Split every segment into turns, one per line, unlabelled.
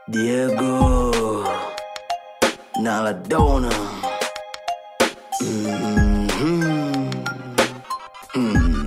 Diego Naladona Mhm. Mm.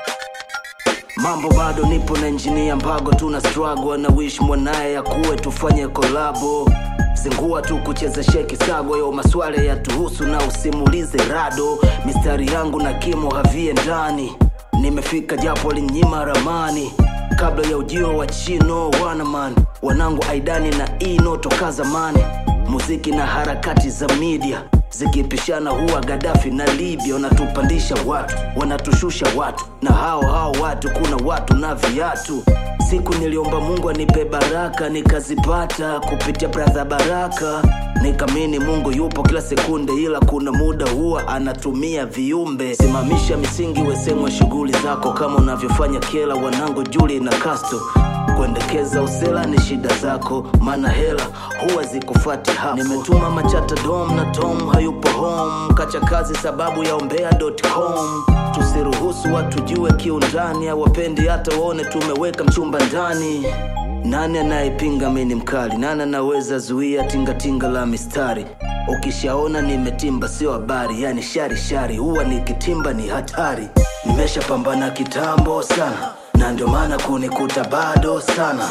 Mambo bado nipo na injinia Mbago, tuna struggle na wish mwanaye akuwe tufanye kolabo zingua tu kucheza sheki sago yo maswala ya tuhusu na usimulize rado mistari yangu na kimo havie ndani nimefika japo linyima ramani kabla ya ujio wa chino wanaman wanangu aidani na ino toka zamani muziki na harakati za media zikipishana huwa gadafi na libya wanatupandisha watu wanatushusha watu na hao hao watu kuna watu na viatu siku niliomba mungu anipe baraka nikazipata kupitia bradha baraka nikamini mungu yupo kila sekunde ila kuna muda huwa anatumia viumbe simamisha misingi wesemwe shughuli zako kama unavyofanya kela wanangu juli na kasto kuendekeza usela ni shida zako maana hela huwa zikufati hapo nimetuma machata dom na tom hayupo home kacha kazi sababu ya ombea.com tusiruhusu watu jue kiundani awapendi hata waone tumeweka mchumba ndani nani anayepinga mini mkali nani anaweza zuia tingatinga la mistari ukishaona nimetimba sio habari yani shari shari huwa nikitimba ni hatari nimeshapambana kitambo sana na ndio maana kunikuta bado sana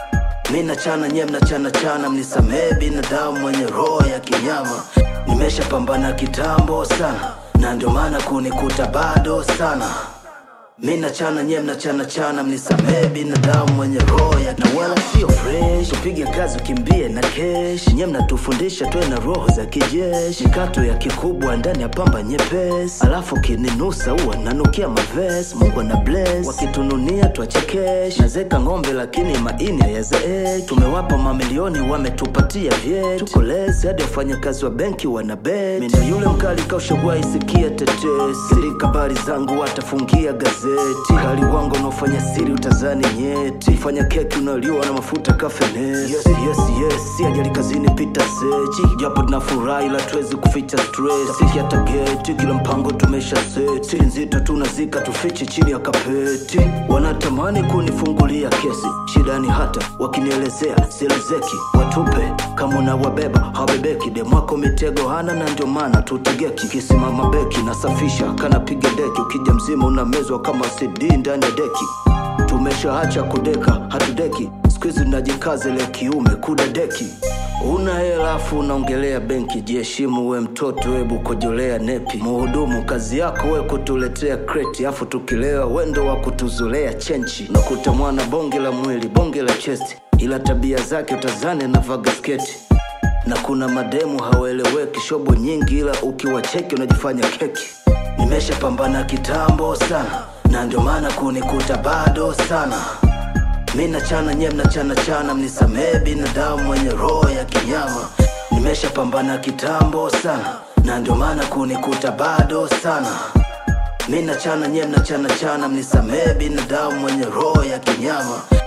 mi nachana nye mnachana chana mnisamee binadamu mwenye roho ya kinyama nimeshapambana kitambo sana na ndio maana kunikuta bado sana mi nachana nye mnachana chana mnisamee binadamu mwenye roho ya na wala sio fresh upige kazi ukimbie na kesh nye mnatufundisha tuwe na roho za kijeshi mikato ya kikubwa ndani ya pamba nyepesi alafu kininusa huwa nanukia maves mungu ana bless wakitununia twachekesh nazeka ng'ombe lakini maini hayazeeki tumewapa mamilioni wametupatia vyeti tuko lesi hadi wafanyakazi wa benki wana bet mi ndo yule mkali kaushagwai sikia tetesi sirika habari zangu watafungia gazeti kali wangu unaofanya siri utazani nyeti fanya keki unaliwa na mafuta kafenesi yes, yes, yes. si ajali kazini pita sechi japo tunafurahi ila tuwezi kuficha stress siki hata geti kila mpango tumesha seti siri nzito tunazika tufiche chini ya kapeti wanatamani kunifungulia kesi shida ni hata wakinielezea sielezeki watupe kama unawabeba hawabebeki demwako mitego hana na ndio maana tutegeki kisimama beki nasafisha kanapiga deki ukija mzima unamezwa kama cd ndani ya deki tumeshaacha kudeka hatudeki skuizi najikaze le kiume kuda deki una hela afu unaongelea benki jiheshimu we mtoto webu kojolea nepi muhudumu kazi yako we kutuletea kreti afu tukilewa wendo wa kutuzolea chenchi nakuta mwana bonge la mwili bonge la chesti ila tabia zake utazane na vagasketi na kuna mademu hawaeleweki shobo nyingi ila ukiwacheki unajifanya keki nimeshapambana kitambo sana na ndio maana kunikuta bado sana mi nachana nye mnachana chana mnisamee binadamu mwenye roho ya kinyama nimeshapambana kitambo sana na ndio maana kunikuta bado sana mi nachana nye mnachana chana mnisamee binadamu mwenye roho ya kinyama